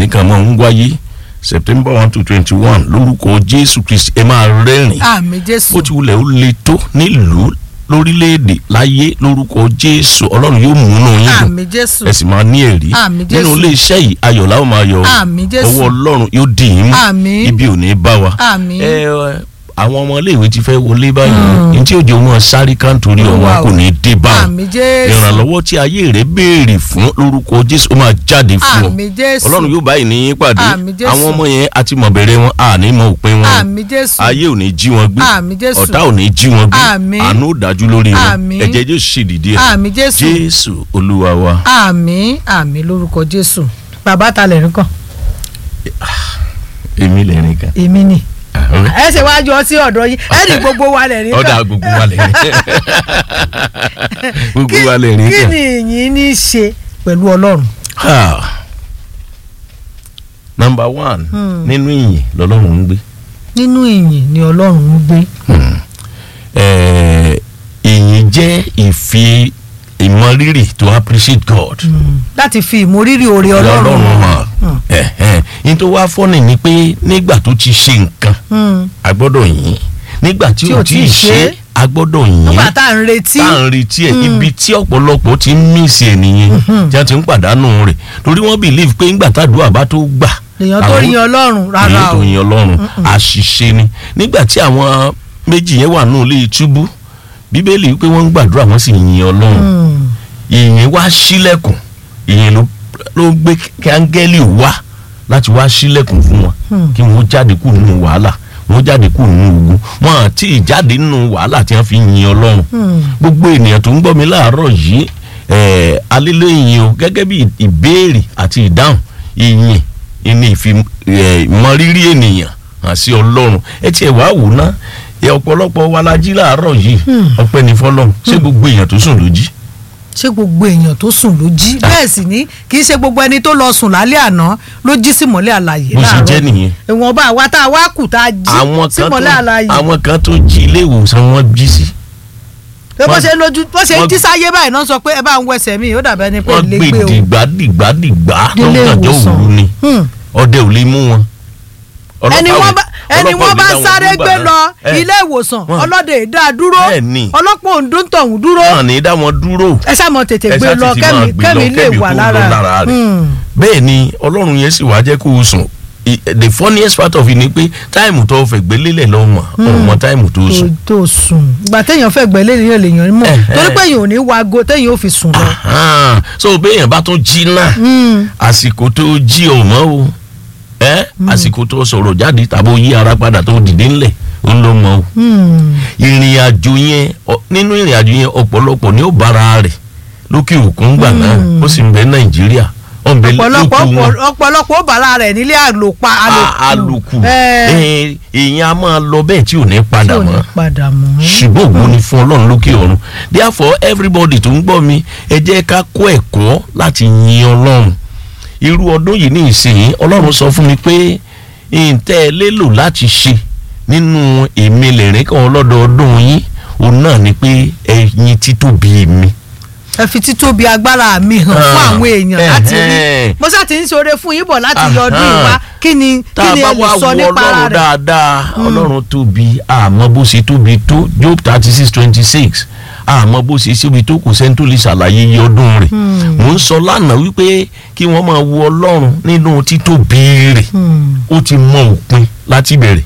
nìkan máa ń wáyé september one to twenty one lórúkọ jésù kristi ẹ máa rẹ́rìn àmì jésù bó ti wulẹ̀ ó le tó nílùú lórílẹ̀‐èdè láyé lórúkọ jésù ọlọ́run yóò múnú yín dùn àmì jésù ẹ sì máa ní ẹ̀rí Àmín, nínú Jésù. ilé iṣẹ́ yìí ayọ̀ làwọn máa yọ Àmín, Jésù. ọwọ́ ọlọ́run yóò dì yín mú Àmín. ibi ò ní bá wa Àmín. ẹ ẹ, àwọn ọmọ iléèwé ti fẹ́ wọlé báyìí ní tí òjò wọn sáré kántórì ọmọ Olúwa o. kò ní dé báyìí àmì jésù ìrànlọ́wọ́ tí ayé rẹ̀ béèrè fún lórúkọ jésù ó máa jáde fún ọ àmì jésù ọlọ́run yóò báyìí ní yín pàdé Àmín, Jésù. àwọn ọmọ yẹn àti mọ̀bẹ̀rẹ̀ wọn àní mọ òpin wọn àmì jésù ayé ò ní jí wọn gbé Àmín, Jésù. ọ̀tá ò ní jí wọn gbé Àmín. àánú ò dájú lórí wọn Àmín. ẹ̀jẹ̀ jésù sì dìde ẹ̀ àmì jésù jésù olúwa wa àmì àmì lórúkọ jésù bàbá ta lẹ́rìn kan èmi lẹ́rìn kan èmi ni Ahun. ẹ ṣe wájú ọtí ọ̀dọ̀ yín ẹ ní gbogbo wa lẹ́rìn kan ọ̀dà gbogbo wa lẹ́rìn gbogbo Kí- wa lẹ́rìn kí kan. ni ìyìn ní í ṣe pẹ̀lú ọlọ́run Ha. number one Hmm. nínú ìyìn lọ́lọ́run ń gbé nínú ìyìn ni ọlọ́run ń gbé Eh, ìyìn jẹ́ ìfi ìmọrírì to appreciate God láti fi ìmórírì oore ọlọ́run hàn Hmm. Ẹ̀hẹ́n. ní tó wá fọ́nì ni pé nígbà tó ti ṣe nǹkan Hmm. a gbọ́dọ̀ yìn nígbà tí Tí ò ò tí tíì ì ṣe ṣe a gbọ́dọ̀ yìn nígbà tá à ń retí tá à ń retí ẹ̀ Mm. ibi tí ọ̀pọ̀lọpọ̀ ti ń mísì ẹ̀ nìyẹn tí wọ́n ti ń pàdánù rẹ̀ torí wọ́n believe pé ńgbà tàdúrà bá tó gbà lèèyàn tó àwọn- yin ọlọ́run rárá èyí tó o yin ọlọ́run àṣìṣe ni nígbà tí àwọn méjì yẹn wà nù lé túbú bíbélì wípé wọ́n ń gbàdúrà wọ́n sì yin ọlọ́run Hmm. ìyìn wá sílẹ̀kùn ìyìn ló ló gbé kí áńgẹ́lì wá láti wá sílẹ̀kùn fún wọn Hmm. kí wọ́n jáde kú nínú wàhálà wọ́n jáde kú nínú ogun wọn àti ìjáde nínú wàhálà tí wọ́n fi yin ọlọ́run Hmm. gbogbo ènìyàn tó ń gbọ́ mi láàárọ̀ yìí eh, alílẹ̀ ìyìn o gẹ́gẹ́ bí ìbéèrè àti ìdáhùn ìyìn ìní ìmọrírì ènìyàn hàn sí ọlọ́run ẹ tiẹ̀ wá wò ná ẹ ọ̀pọ̀lọpọ̀ wa la jí láàárọ̀ yìí Hmm. ọpẹ́ ní fọlọ́run ṣé gbogbo èèyàn tó sùn ló jí ṣé gbogbo èèyàn tó sùn ló jí bẹ́ẹ̀ sì ni kì í ṣe gbogbo ẹni tó lọ sùn lálẹ́ àná ló jí sí mọ́lẹ̀ àlàyé bó ṣe láàárọ̀ jẹ́ nìyẹn ìwọ̀nba àwa tá a wá kù tá a jí àwọn sí kan tó mọ́lẹ̀ àlàyé àwọn kan tó jí ilé ìwòsàn wọn jí sí pé bó wọ́n- ṣe lójú bó ṣe wọ́n- jí sáyé báyìí náà sọ pé ẹ bá ń wẹsẹ̀ mi ó dàbẹ́ ni pé wọ́n ilé gbé gbé o dìgbà dìgbà dìgbà Délé lọ́gànjọ́ ìwòsàn. òru ni Hmm. ọdẹ ò lè mú wọn. ẹni Ọlọ́pàá wọ́n ò- bá ẹni ọlọ́pàá ò wọ́n lè bá dá wọn sáré dúró gbé gbà lọ náà. Ẹ, ilé ìwòsàn wọ́n- ọlọ́dẹ ìdá dúró Bẹ́ẹ̀ ni. ọlọ́pàá òǹdó ń tọ̀hún dúró náà ní dá wọn dúró. ẹ ṣáà mọ tètè ẹ gbé ṣáà lọ tètè máa kẹ́mi gbé lọ, kẹ́mi lè kẹ́mi wà kó lọ lára lára rẹ̀. Hmm. bẹ́ẹ̀ ni ọlọ́run yẹn sì wá jẹ́ kó o sùn I- the funniest part of it ni pé táìmù tó fẹ́ gbé lélẹ̀ lọ́mọ ọmọ táìmù tó tó sùn. tó sùn ìgbà téèyàn fẹ́ gbẹ́ lẹ́yìn lèèyàn mọ̀ Eh, torí eh. pé èèyàn ò ní wago téèyàn ò fi sùn lọ. Ahan. so béèyàn bá tún jí náà Hmm. àsìkò tó jí ò mọ́ o ẹ́ àsìkò tó sọ̀rọ̀ jáde tàbí ó yí ara padà tó dìde ńlẹ̀ ó ń lọ mọ́ o Hmm. ìrìn àjò yẹn ọ- nínú ìrìn àjò yẹn ọ̀pọ̀lọpọ̀ ní ó bára rẹ̀ lókè òkun gbà náà ó sì ń bẹ nàìjíríà ó ń bẹ ọ̀pọ̀lọpọ̀ lókè wọn ọ̀pọ̀lọpọ̀ ó bàrà rẹ̀ nílé àlòpá A- àlòkù Eh, Eh, èèyàn a máa lọ bẹ́ẹ̀ tí ò ní tí padà ò ní mọ́ padà mọ́. ṣùgbọ́n ògo ni fún ọlọ́run lókè ọ̀run therefore everybody tó ń gbọ́ mi ẹ jẹ́ ká kó ẹ̀kọ́ láti yin ọlọ́run irú ọdún yìí ní ìsìn ọlọ́run sọ fún mi pé ǹtẹ́ ẹ lélò láti ṣe nínú èmi lẹ́rìn kan ọlọ́dọọdún yín òun náà ni pé ẹ̀yin títóbi mi. ẹ fi títóbi agbára mi hàn fún Ah, àwọn èèyàn láti rí ẹhẹ́n. mo ṣáà ti ń ṣoore fún yín bọ̀ láti Aha. yọ ọdún ìwá kí ni tá kí a ni bá ẹ lè wá sọ wo nípa ara ọlọ́run rẹ̀. dáadáa ọlọ́run tóbi àmọ́ bó ṣe tóbi tó job thirty six twenty six àmọ́ bó ṣe síbi tó kù sẹ́ni tó lè ṣàlàyé iye ọdún rẹ̀ mò ń sọ lánàá wípé kí wọ́n máa wo ọlọ́run nínú títóbi rẹ̀ Hmm. ó ti mọ òpin láti bẹ̀rẹ̀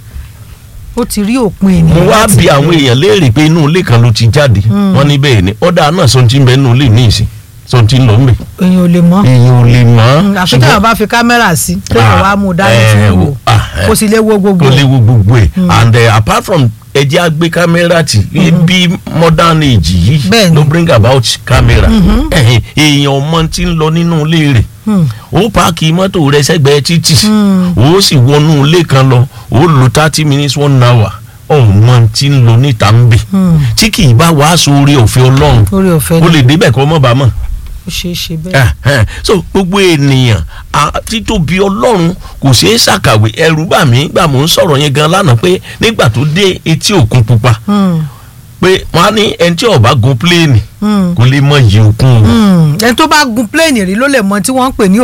ó ti rí òpin ènìyàn. mo wá láti bi àwọn bẹ̀rẹ̀. èèyàn léèrè pé inú ilé kan ló ti jáde wọ́n ní bẹ́ẹ̀ ni ọ̀dà náà sọ ti ń bẹ inú ilé ní ìsìn sọ ti ń lọ ń bẹ̀ èèyàn ò lè mọ̀. èèyàn ò lè mọ̀ àfi tí àwọn bá fi kámẹ́rà sí téèyàn wá mú un dání Ah, tí eh, wò wo- ah, eh. kó sì lè wo gbogbo kó ẹ̀. léwu gbogbo ẹ̀ and uh, apart from ẹjẹ́ àgbé kámẹ́rà tì bí modern age yìí Bẹ́ẹ̀ni. ló bring about camera ẹ̀hìn, èèyàn ọmọ tí ń lọ nínú ilé rẹ̀ Hmm. ó páàkì mọ́tò rẹ̀ sẹ́gbẹ̀ẹ́ títì Hmm. ó sì wọnú ilé kan lọ ó lo thirty minutes one hour ọmọ tí ń lọ níta ń bẹ̀ Hmm. tí kì í bá wàá sóore òfin ọlọ́run orí ọ̀fẹ́ ó ni lè débẹ̀ kọ́ mọ́ bá mọ̀ ó ṣeé ṣe bẹ́ẹ̀. ẹhẹn. so gbogbo ènìyàn a- títóbi ọlọ́run kò ṣeé ṣàkàwé ẹrù bà mí gbà mò ń sọ̀rọ̀ yẹn gan lánàá pé nígbà tó dé etí òkun pupa Hmm. pé wọ́n á ní ẹni tí ó bá gun pléènì Hmm. kò lè mọ iye òkun o. Hmm. ẹni tó bá gun pléènì rí ló lè mọ tí wọ́n ń pè ní